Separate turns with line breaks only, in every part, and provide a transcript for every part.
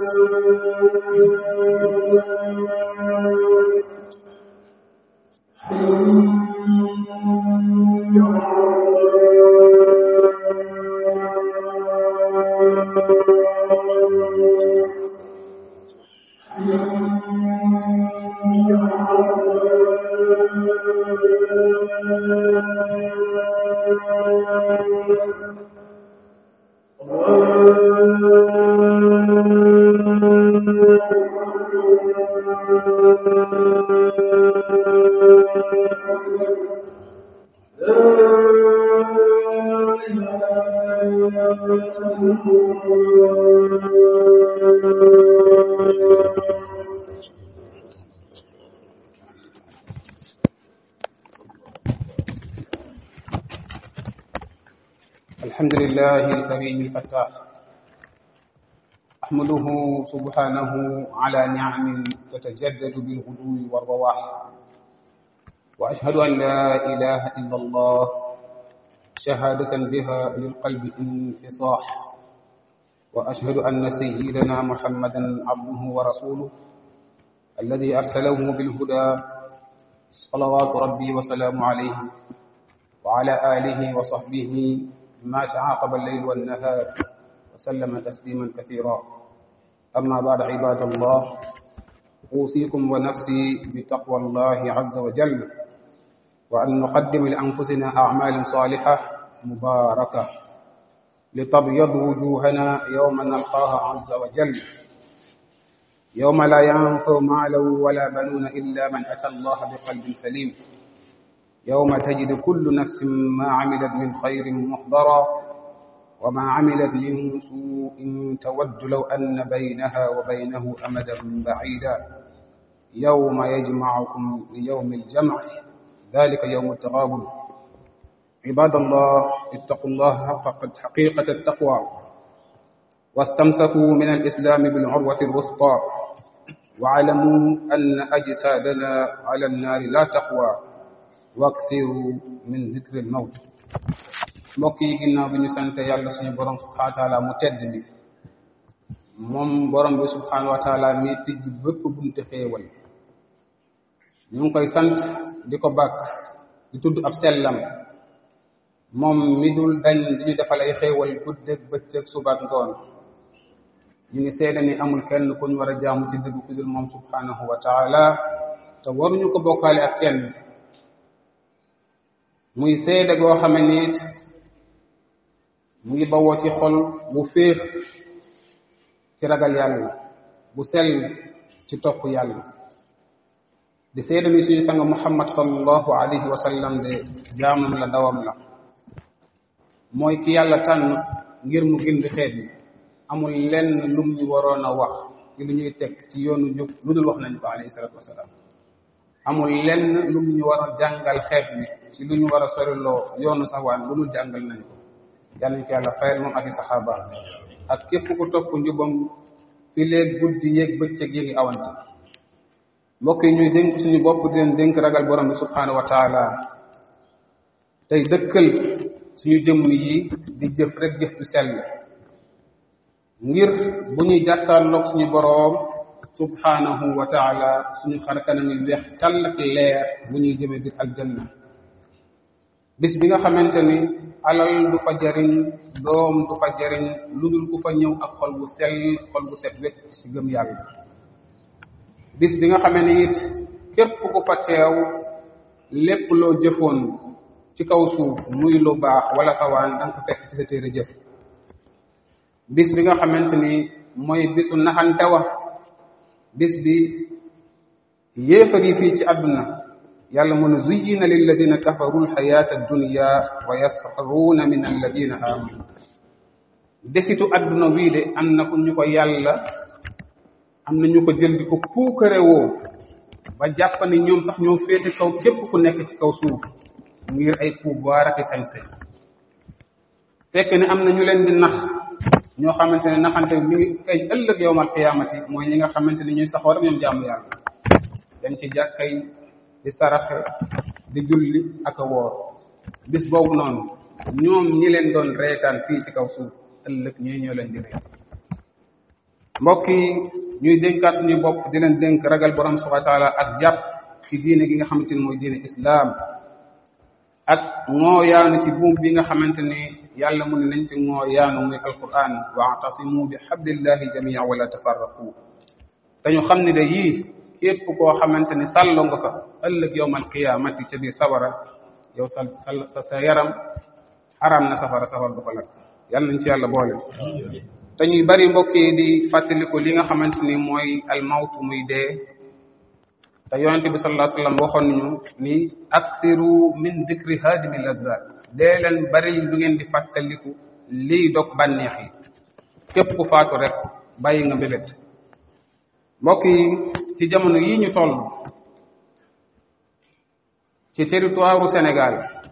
الحمد لله الكريم الفتاح أحمده سبحانه على نعم تتجدد بالغدو والرواح وأشهد أن لا إله إلا الله شهادة بها للقلب انفصاح وأشهد أن سيدنا محمدا عبده ورسوله الذي أرسله بالهدى صلوات ربي وسلام عليه وعلى آله وصحبه ما تعاقب الليل والنهار وسلم تسليما كثيرا أما بعد عباد الله أوصيكم ونفسي بتقوى الله عز وجل وأن نقدم لأنفسنا أعمال صالحة مباركة لتبيض وجوهنا يوم نلقاها عز وجل يوم لا ينفع مال ولا بنون إلا من أتى الله بقلب سليم يوم تجد كل نفس ما عملت من خير محضرا وما عملت من سوء تود لو أن بينها وبينه أمدا بعيدا يوم يجمعكم ليوم الجمع ذلك يوم التغابن عباد الله اتقوا الله حق حقيقة التقوى واستمسكوا من الإسلام بالعروة الوسطى واعلموا أن أجسادنا على النار لا تقوى waksiru min zikril mawt mbokk yi ginnaaw bi ñu sant yàlla suñu borom subhanahu wa taala mu tedd bi moom borom bi subhanahu wa taala mi tijj bépp bunte xéewal ñu ngi koy sant di ko bàkk di tudd ab sellam moom mi dul dañ di ñu defal ay xéewal guddeeg bëccëg subaat ngoon ñu ngi seede ni amul kenn ku ñu war a jaamu ci dëgg ku dul moom subhanahu wa taala te waruñu ko bokkaale ak kenn muy seede goo xame ni it mu ngi bawoo ci xol bu féex ci ragal yàlla bu sell ci topp yàlla di seede ni suñu sang muhammad sallallahu alayhi wa sallam de jaamam la dawam la mooy ki yàlla tànn ngir mu gindi xeet yi amul lenn lum ñu waroon a wax ci lu ñuy teg ci yoonu jub lu dul wax nañ ko alayhi salatu wasalaam amul lenn lu ñu war a jàngal xeet bi ci lu ñu war a soriloo yoonu saxwaan lu dul jàngal nañ ko yàlla ñu ko yàlla fayal moom ak i saxaaba ak képp ku topp njubam fi léeg guddi yéeg bëccëg yi ngi awante mbokk yi ñuy dénk suñu bopp di leen dénk ragal borom bi subhanahu wa taala tey dëkkal suñu jëmm yi di jëf rek jëf du sell ngir bu ñuy jàkkaarloog suñu boroom subhanahu wa taala suñu xar kanam yi weex tàll ak leer bu ñuy jëmee biir aljanna bis bi nga xamante ni alal du fa jariñ doom du fa jariñ lu dul ku fa ñëw ak xol bu sell xol bu set wecc ci gëm yàlla bis bi nga xamee ni it képp ku fa teew lépp loo jëfoon ci kaw suuf muy lu baax wala sawaan da nga ko fekk ci sa téere jëf bis bi nga xamante ni mooy bisu naxante wa bis bi yéefar yi fii ci àdduna yàlla mu ne zuyyina lilladina kafaru alxayata addunya wa yasxaruuna min alladina amanu desitu àdduna bii de am na ku ñu ko yàlla am na ñu ko jël di ko puukare woo ba jàpp ni ñoom sax ñoo féete kaw képp ku nekk ci kaw suuf ngir ay pouvoir ak sañ-sañ fekk ne am na ñu leen di nax ñoo xamante ne naxante mi ngi feeñ ëllëg yowmal qiyaamati mooy ñi nga xamante ne ñuy saxoo rek ñoom jaamu yàlla dem ci jàkkay di saraxe di julli ak a woor bis boobu noonu ñoom ñi leen doon reetaan fii ci kaw suuf ëllëg ñii ñoo leen di ree mbokk yi ñuy dénkaat suñu bopp di leen dénk ragal borom subhanahu wa taala ak jàpp ci diine gi nga xamante ni mooy diine islaam ak ngooyaanu ci buum bi nga xamante ni yàlla mu ne nañ ci ngooyaanu muy alquran wa'tasimu bi hablillahi jami'a wala tafarraqu dañu xam ne de yii képp koo xamante ni sàllo nga ko ëllëg yowmal qiyaamati ca biir sawara yow sa sa sa yaram xaraam na safara safara du ko lakk yàlla nañ ci yàlla boole te ñuy bari mbokk yi di fàttaliku li nga xamante ni mooy almawtu muy dee te yonente bi sallallahu alayhi wasallam waxoon nañu ni aksiru min dikri hadimi lazat dee leen bari lu ngeen di fàttaliku liy dog bànneex yi képp ku faatu rek bàyyi nga mbébét mbokk yi ci jamono yi ñu toll ci territoire u Sénégal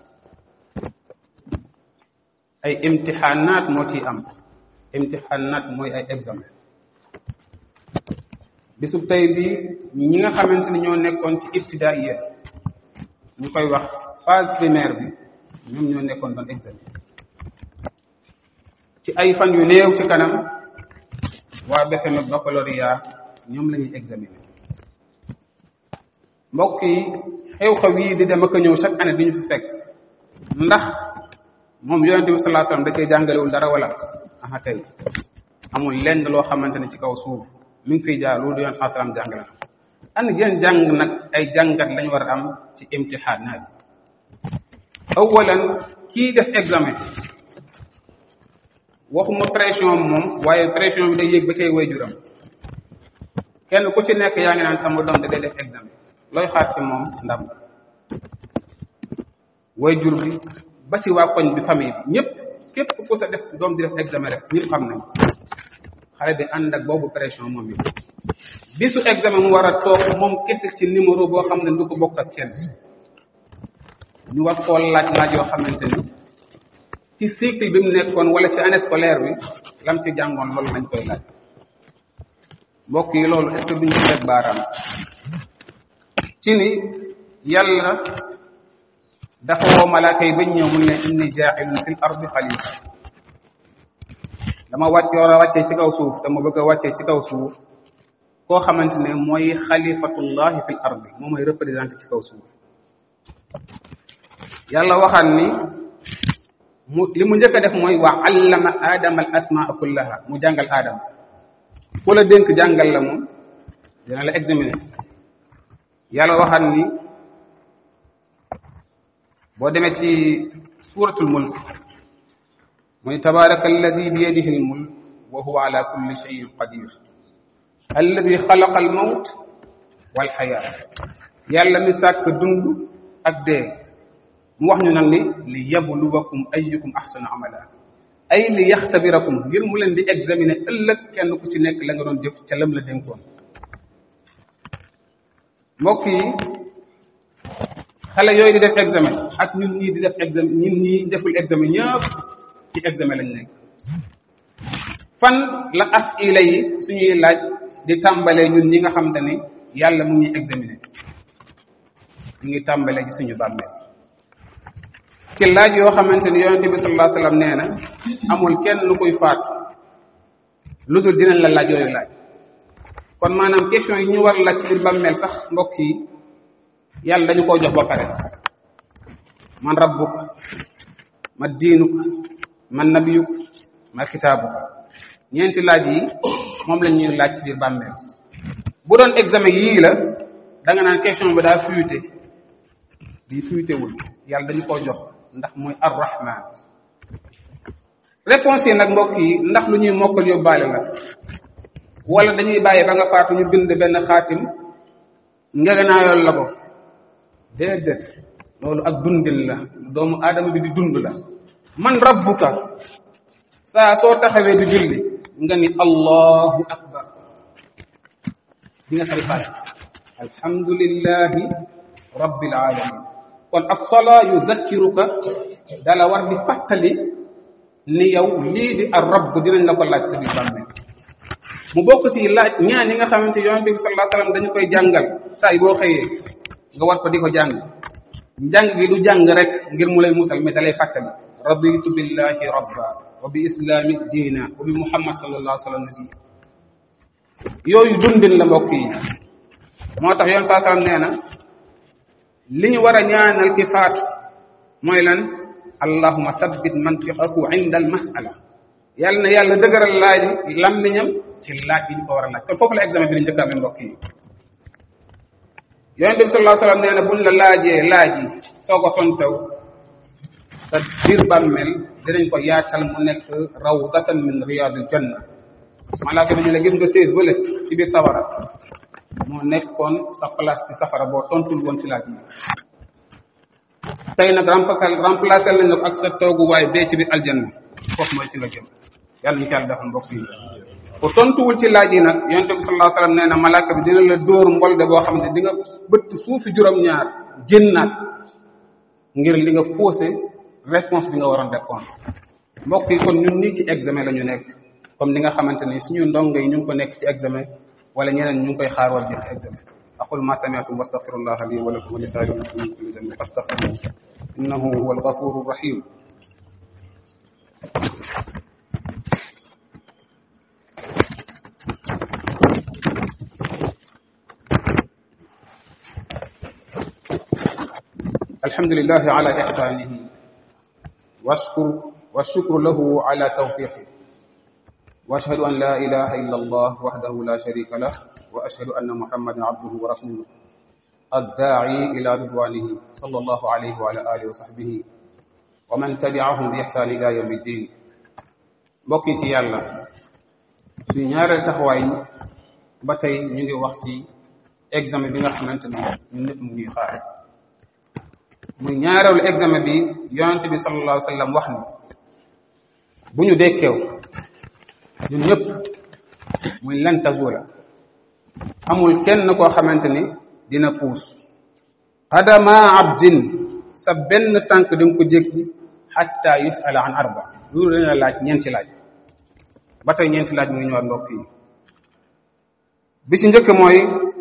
ay imtixaanaat moo ciy am imtixaanaat mooy ay examen bisub tey bi ñi nga xamante ni ñoo nekkoon ci ibtidaaiya ñu koy wax phase primaire bi ñoom ñoo nekkoon doon examen ci ay fan yu néew ci kanam waa BFEM ak baccalauréat ñoom la ñuy examiner mbokk yi xew-xew yi di dem ak a ñëw chaque année di ñu fi fekk ndax moom yonente bi sallallahu alayhi wasallam da cee jàngalewul dara wala aha tey amul lenn loo xamante ne ci kaw suuf mi ngi fiy jaar loolu yoon saa salaam jàngale na an yéen jàng nag ay jàngat lañu war a am ci imtixaanaat awalan kii def examen waxuma pression moom waaye pression bi day yéeg ba cay waajuram kenn ku ci nekk yaa ngi naan sama doom da day def examen looy xaar ci moom ndam waajur bi ba ci waa koñ bi famille bi ñëpp képp ku sa def doom di def examen rek ñëpp xam nañ xale bi ànd ak boobu pression moom it bisu examen mu war a toog moom kese ci numéro boo xam ne du ko bokk ak kenn ñu war koo laaj laaj yoo xamante ni ci cycle bi mu nekkoon wala ci année scolaire bi lam ci jàngoon loolu lañ koy laaj mbokk yi loolu est-ce que duñ ci teg baaraam ci ni yàlla dafa woo malaaka yi bañ ñëw mun ne inni jaa'ilun fil ardi xalifa dama wàcce war a wàccee ci kaw suuf dama bëgg a wàccee ci kaw suuf koo xamante ne mooy xalifatullahi fil ardi moom mooy représenté ci kaw suuf yàlla waxaan ni mu li mu njëkk a def mooy wa allama aadama al asmaa kullaha mu jàngal aadama ku la dénk jàngal la moom dina la examiner yàlla waxaan ni boo demee ci suratul mulk mooy tabaraka alladi bi yadihi al mulk wa huwa ala kulli shay'in qadir alladi xalaqa al mawt wal xayaa yàlla mi sàkk dund ak dee mu wax ñu nag ni li yabluwakum ayyukum ahsanu amala ay li yaxtabirakum ngir mu leen di examiner ëllëg kenn ku ci nekk la nga doon jëf ca lam la dénkoon mbokk yi xale yooyu di def examen ak ñun ñii di def examen ñun ñii deful examen ñëpp ci examen lañ nekk fan la asila yi suñuy laaj di tàmbalee ñun ñi nga xam te ni yàlla mu ngi examiner ñu ngi tàmbalee ci suñu bàmmeel ci laaj yoo xamante ni yonente bi sallallahu alayhi wasallam nee na amul kenn lu koy faat lu dul dinañ la laaj yooyu laaj kon maanaam question yi ñu war laaj ci biir bàmmeel sax mbokk yi yàlla dañu koo jox ba pare man rabbuka ma diinuka man nabiyuka ma kitaabuka ñeenti laaj yi moom lañ ñuy laaj ci biir bàmmeel bu doon examen yii la da nga naan question bi daa fuité di fuité wul yàlla dañu koo jox ndax mooy arrahman réponse yi nag mbokk yi ndax lu ñuy mokkal yóbbaale la wala dañuy bàyyi ba nga faatu ñu bind benn xaatim ngegenaayool la ko déedéet loolu ak dundin la doomu aadama bi di dund la man rabbuka saa soo taxawee di julli nga ni allahu akbar di nga xari faat alhamdulillahi rabbil alamin kon as-salaa yuzakkiruka dala war di fàttali ni yow lii di ar rabb dinañ la ko laaj sa biir bàmmeel mu bokk ci laaj ñaan yi nga xamante yonente bi sallallahu alayhi wasallam dañu koy jàngal saa yi boo xëyee nga war ko di ko jàng njàng gi du jàng rek ngir mu lay musal mais dalay fàttali raditu billahi rabba wa bi islami diina wa bi muhammad sallallahu alayhi wasallam nabiyya yooyu dundin la mbokk yi moo tax yoon saa salaam nee na li ñu war a ñaanal ki faatu mooy lan allahuma sabbit mantiqahu inda al masala yàlla na yàlla dëgëral laaj lammiñam ci laaj yi ñu ko war a laaj kon foofu la examen bi di njëkk amee mbokk yi yonent bi sallallahu alayhi wasallam nee na buñ la laajee laaj yi soo ko tontaw sa biir bàmmeel dinañ ko yaatal mu nekk rawdatan min riyadil janna malaaka bi ñu la gis nga sées wala ci biir safara moo nekkoon sa place ci safara boo tontul woon ci laaj yi tey nag remplacé remplacé lañ ko ak sa tooguwaay bee ci biir aljanna foofu mooy ci nga jëm yàlla ñu ko yàlla defal mbokk yi ku tontuwul ci laaj yi nag yonent bi sallallahu alayhi wasallam nee na malaaka bi dina la dóor mbolde boo xam ne di nga bëtt suufi juróom-ñaar génnaat ngir li nga faussé réponse bi nga waroon répondre mbokk yi kon ñun nii ci examen la ñu nekk comme ni nga xamante ni suñu ndongo yi ñu ngi ko nekk ci examen wala ñeneen ñu ngi koy xaar wala jël ci examen aqul ma sami'tum wastaghfirullah li wa lakum wa li sa'iril muslimin min kulli dhanbin fastaghfiruhu innahu huwal ghafurur rahim الحمد لله على إحسانه واشكر والشكر له على توفيقه واشهد ان لا اله الا الله وحده لا شريك له واشهد ان محمدا عبده ورسوله الداعي الى رضوانه صلى الله عليه وعلى اله وصحبه ومن تبعهم باحسان الى يوم الدين mbokki ci yàlla suñu ñaareel taxawaay ba tey ñu ngi wax ci examen bi nga xamante ni ñun ñëpp mu ñuy xaar muy ñaareelu examen bi yonente bi sallallahu alayhi wa sallam wax ni bu ñu dekkeew ñun ñëpp muy lan tazula amul kenn koo xamante ni dina puus qadama abdin sa benn tànk di nga ko jéggi xatta yusala an arba loolu dina laaj ñeenti laaj ba tey ñeenti laaj mu ngi ñëwaat mbokk yi bi ci njëkk mooy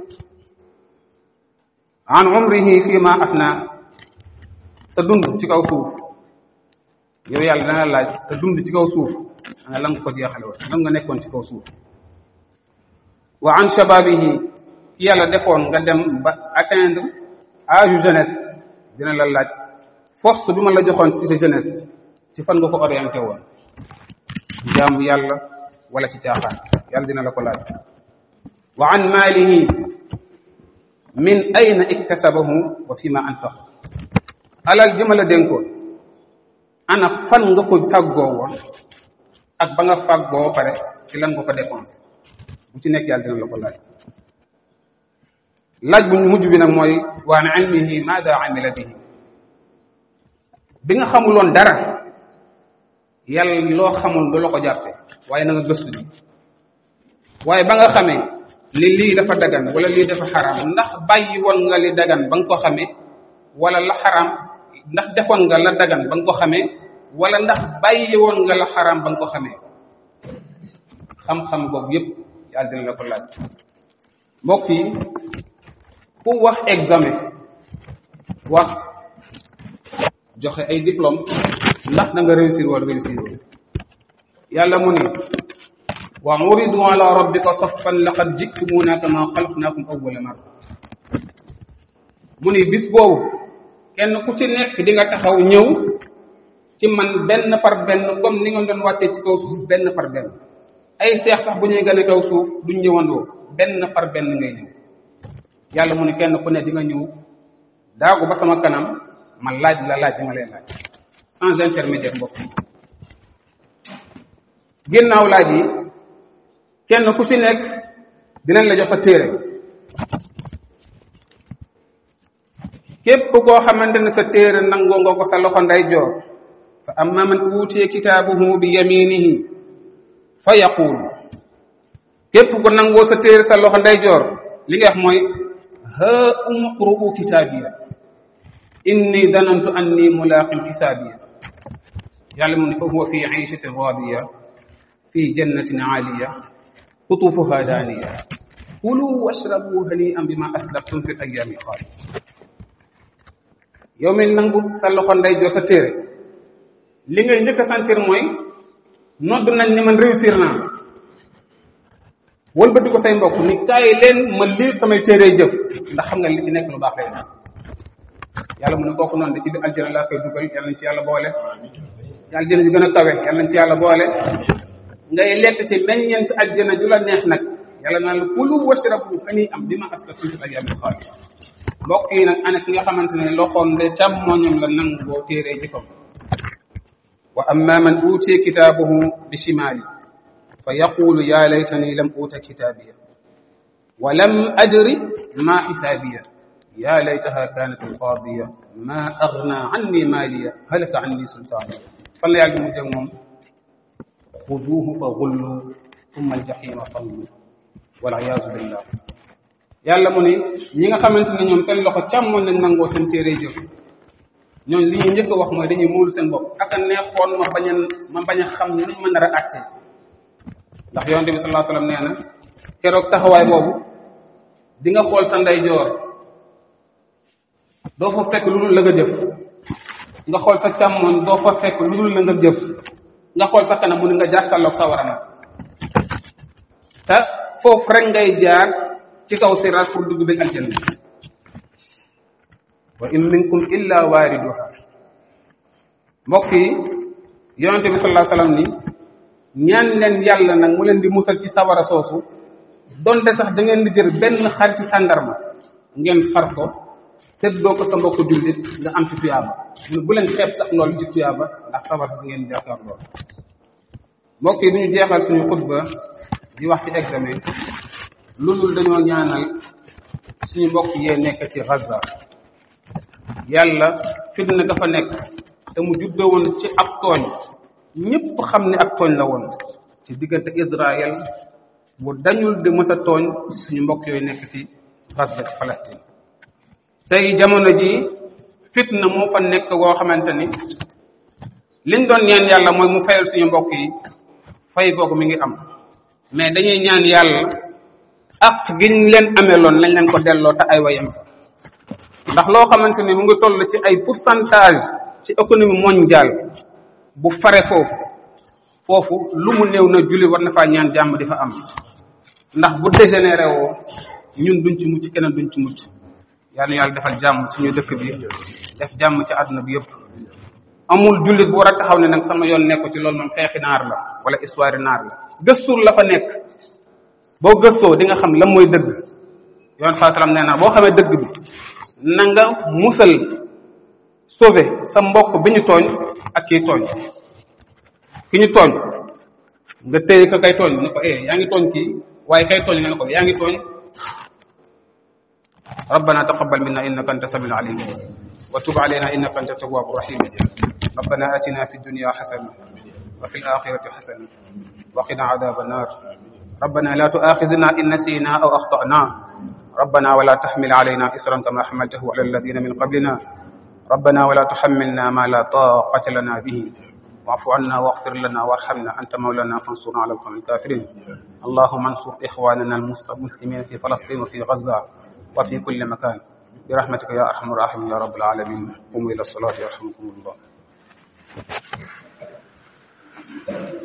an umrihi fi ma afna sa dund ci kaw suuf yow yàlla dana laaj sa dund ci kaw suuf ana lan nga ko jeexale woon lan nga nekkoon ci kaw suuf wa an shababihi ci yàlla defoon nga dem ba atteindre âge jeunesse dina la laaj force bi ma la joxoon ci sa jeunesse ci fan nga ko orienté woon jaamu yàlla wala ci caaxaan yàlla dina la ko laaj wa an maalihi min ayna iktasabahu wa fi ma anfaq alal ji ma la dénkoon ana fan nga ko tàggoo woon ak ba nga fàggoo pare ci lan nga ko dépensé bu ci nekk yàlla dina la ko laaj laaj bu mujj bi nag mooy wa an ilmihi maada amila bihi bi nga xamuloon dara yàlla loo xamul du la ko jàppe waaye na nga gëstu ji waaye ba nga xamee ni lii dafa dagan wala lii dafa xaraam ndax bàyyi woon nga li dagan ba nga ko xamee wala la xaraam ndax defoon nga la dagan ba nga ko xamee wala ndax bàyyi woon nga la xaraam ba nga ko xamee xam-xam boobu yépp yàlla dina la ko laaj mbokk yi ku wax examen wax joxe ay diplôme ndax da nga réussir wala réussir wala yàlla mu ne wa uridu ala rabbika saffan laqad jitumuna kama xalaqnakum awwala marra mu ni bis boobu kenn ku ci nekk di nga taxaw ñëw ci man benn par benn comme ni nga doon wàccee ci kaw suuf benn par benn ay seex sax bu ñuy gën a kaw suuf duñ ñëwandoo benn par benn ngay ñëw yàlla mu ne kenn ku ne di nga ñëw daagu ba sama kanam ma laaj la laaj bi ma lay laaj sans intermédiaire mbokk yi ginnaaw laaj yi kenn ku ci nekk dinañ la jox sa téere képp koo xamante ne sa téere nangoo nga ko sa loxo ndeyjoor fa amma man uutiya kitaabuhu bi yaminihi fa yaqul képp ku nangoo sa téere sa loxo ndeyjoor li nga wax mooy ha umqru'u kitaabiya inni danantu anni mulaqin xisaabiya yàlla mu ne fa huwa fi ayshatin radiya fi jannatin aaliya qutufuha daaniya kulu washrabu hani'an bima aslaftum fi ayyaami xaaliya yow mi nangu sa loxo ndeyjoor sa téere li ngay njëkk a sentir mooy nodd nañ ni man réussir naa wëlbati ko say mbokk ni kaay leen ma liir samay téere jëf ndax xam nga li ci nekk lu baax lay nekk yàlla mu ne kooku noonu da ci aljana laa koy dugal yàlla nañ ci yàlla boole ci aljana ju gën a kawe yàlla nañ ci yàlla boole ngay lekk ci meññeent aljana ju la neex nag yàlla naan la kulu washrabu ani am bi ma aslaftum fil ayyaamil xaaliya mbokk yi nag ana ki nga xamante ne loxoom de càmmoñam la nangoo téere jëfam wa amma man utiya kitaabahu bi shimaali fa yaqulu ya laytani lam uta kitaabiya wa lam adri ma xisaabiya ya laytaha kanat alqaadiya ma agna anni maaliya halaka anni sultaaniya fan la yàlla mu jëg moom xuduuhu fa gullu thumma aljahima sallu waliyasu billah yàlla mu ni ñi nga xamante ne ñoom seen loxo càmmoñ lañ nangoo seen téere jëf ñooñu li ñu njëkk a wax mooy dañuy muulu seen bopp ak a neexoon ma bañ a ma bañ a xam ni ma nar a àtte ndax yonente bi sallallahu alayhi wasallam nee na keroog taxawaay boobu di nga xool sa ndeyjoor doo fa fekk lu dul la nga jëf nga xool sa càmmoñ doo fa fekk lu dul la nga jëf nga xool sa kanam mu ni nga jàkkaarloog sa warana te foofu rek ngay jaar ci kaw siraat pour dugg bi aljanna wa in minkum illa waariduha mbokk yi yonente bi sallallahu alayhi wasallam ni ñaan leen yàlla nag mu leen di musal ci sawara soosu donte sax da ngeen di jël benn xaritu tàndarma ngeen far ko seddoo ko sa mbokk jullit nga am ci tuyaaba mu bu leen xeeb sax loolu ci tuyaaba ndax sawara si ngeen jàkkaar lool mbokk yi duñu jeexal suñu xutba di wax ci examen loolu dañoo ñaanal suñu mbokk yee nekk ci Gaza yàlla fitna dafa nekk te mu juddoo woon ci ab tooñ ñëpp xam ne ak tooñ la woon ci diggante Israël bu dañul di mës a tooñ suñu mbokk yooyu nekk ci Gaza ci Palestine tey jamono ji fitna moo fa nekk woo xamante ni liñ doon ñaan yàlla mooy mu fayal suñu mbokk yi fay googu mi ngi am mais dañuy ñaan yàlla ak giñ leen ameloon lañ leen ko delloo te ay wayam fa ndax loo xamante ni mu ngi toll ci ay pourcentage ci économie mondiale bu fare foofu foofu lu mu néew na julli war na faa ñaan jàmm di fa am ndax bu dégénéré woo ñun duñ ci mucc keneen duñ ci mucc yal na yàlla defal jàmm suñu dëkk bi def jàmm ci àdduna bi yëpp amul jullit bu war a taxaw ne nag sama yoon nekku ci loolu moom xeexi naar la wala histoire naar la gëstul la fa nekk boo gëstoo di nga xam lan mooy dëgg yoon saa salaam nee na boo xamee dëgg bi na nga musal sauver sa mbokk bi ñu tooñ ak kii tooñ ki ñu tooñ nga téye ko kay tooñ ne ko eh yaa ngi tooñ kii waaye kay tooñ nga ne ko yaa ngi tooñ ربنا تقبل منا انك انت السميع العليم وتب علينا انك انت التواب الرحيم ربنا اتنا في الدنيا حسنه وفي الاخره حسنه وقنا عذاب النار ربنا لا تؤاخذنا ان نسينا او اخطانا ربنا ولا تحمل علينا إسرا كما حملته على الذين من قبلنا ربنا ولا تحملنا ما لا طاقة لنا به واعف عنا واغفر لنا وارحمنا أنت مولانا فانصرنا على القوم الكافرين اللهم انصر إخواننا المسلمين في فلسطين وفي غزة وفي كل مكان برحمتك يا أرحم الراحمين يا رب العالمين قوموا إلى الصلاة يرحمكم الله